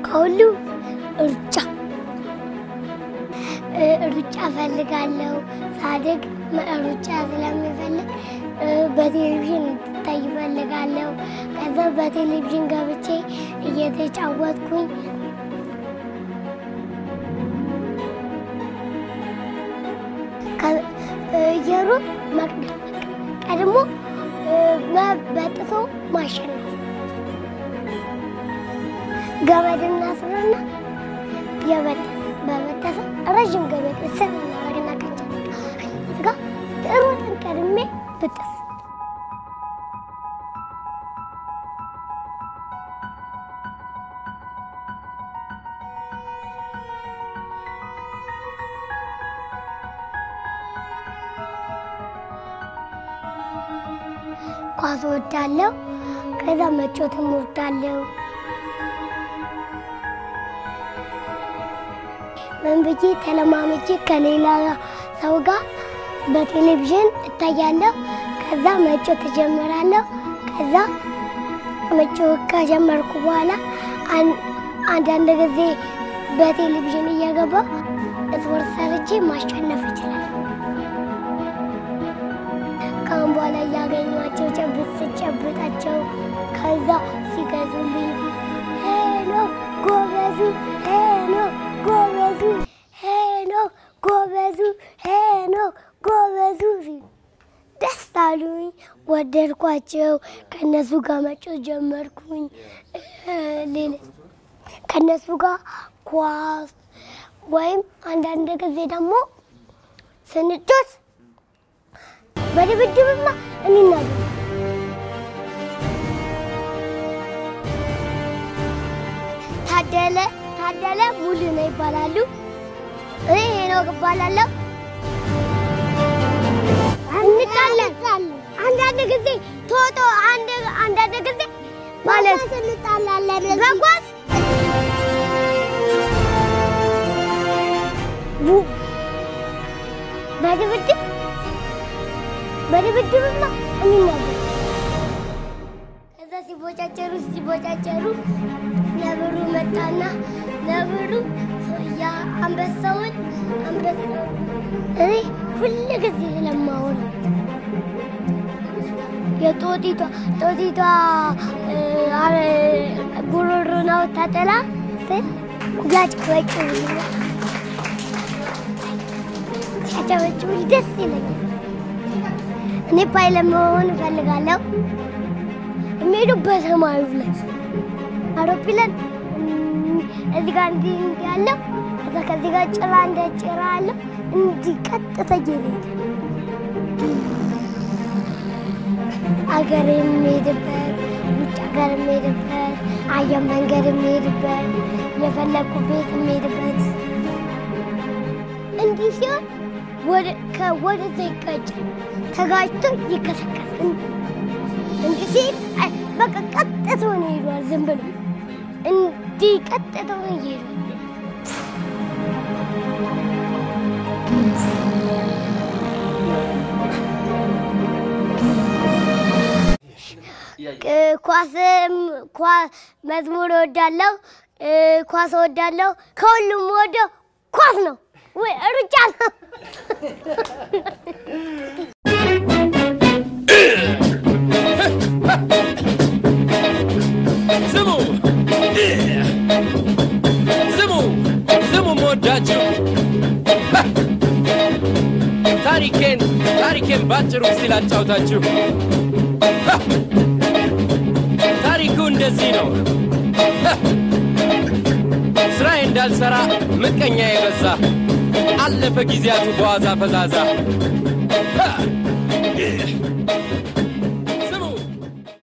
ከሁሉ ሩጫ እ፣ ሩጫ እፈልጋለሁ። ሳድግ ሩጫ ስለምፈልግ እ፣ በቴሌቪዥን እንድታይ እፈልጋለሁ። ከዛ በቴሌቪዥን ገብቼ እየተጫወትኩኝ ከ- እ፣ እየሩጥ መቅደም ቀድሞ እ፣ መ- በጥሶ ማሸነፍ ገመድና ስርና የበጠሰ በበጠሰ ረዥም ገመድ ስር እናደርግና ከእንጨት ጋር ሩጥን ቀድሜ ብጥስ ኳስ ወዳለሁ። ከዛ መጮትም ወዳለሁ። ምን ብዬ ተለማመጄ ከሌላ ሰው ጋር በቴሌቪዥን እታያለሁ። ከዛ መጮት እጀምራለሁ። ከዛ መጮት ከጀመርኩ በኋላ አን- አንዳንድ ጊዜ በቴሌቪዥን እየገባሁ ስፖርት ሰርቼ ማሸነፍ እችላለሁ። ከአሁን በኋላ እያገኟቸው ጨብጥ ስጨብጣቸው ከዛ ሲገዙልኝ ሄሎ ጎበዙ፣ ሄሎ ጎበዙ፣ ሄሎ ጎበዙ፣ ሄሎ ጎበዙ ሲሉ ደስ አሉኝ። ወደድኳቸው። ከእነሱ ጋር መጮት ጀመርኩኝ። እ፣ ሌላ ከእነሱ ጋር ኳስ ወይም አንዳንድ ጊዜ ደግሞ ስንጮት በድብድብማ እንናዱ ታደለ ታደለ ሙሉ ነው ይባላሉ። እኔ ሄኖክ እባላለሁ። እንጣለን አንዳንድ ጊዜ ቶቶ አንድ አንዳንድ ጊዜ ማለት እንጣላለን በኳስ ቡ- በድብድብ በድብድብማ እንናገር ከዛ ሲቦጫጨሩ ሲቦጫጨሩ ነብሩ መጣና ነብሩ ያ አንበሳውን አንበሳውን እኔ ሁል ጊዜ ስለማወራ የጦጢቷ ጦጢቷ እ፣ አረ- ጉሮሮና ወታጠላ ስል ያጭበጭቡ ሲያጨበጭቡ ደስ ይለኛል። እኔ ፓይለት መሆን እፈልጋለሁ። የሚሄደው በሰማዩ ላይ አውሮፕላን እም፣ እዚህ ጋር እንዲህ እንዲህ ያለው ከዛ ከዚህ ጋር ጭራ እንደ ጭራ አለው እንዲህ ቀጥታ እየሄደ አገር የሚሄድበት ውጭ ሀገር የሚሄድበት አየር መንገድ የሚሄድበት የፈለግኩ ቤት የሚሄድበት እንዲህ ሲሆን ወደ ከወደዛ ይጋጫል። ተጋጭቶ ይከሰከስ እንዲህ ሲል አይ፣ በቃ ቀጥቶ ነው ይሄዷል። ዝም ብሎ እንዲህ ቀጥቶ ነው ይሄዷል። እ፣ ኳስም ኳ- መዝሙር እወዳለሁ፣ እ፣ ኳስ እወዳለሁ። ከሁሉም ወደው ኳስ ነው ወይ ሩጫ ነው። ስሙ ስሙ ስሙ መወዳችሁ ታሪኬን ታሪኬን ባጭሩ ሲል አጫውታችሁ ታሪኩ እንደዚህ ነው። ስራዬ እንዳልሰራ ምቀኛ የበዛ አለፈ ጊዜያቱ በዋዛ ፈዛዛ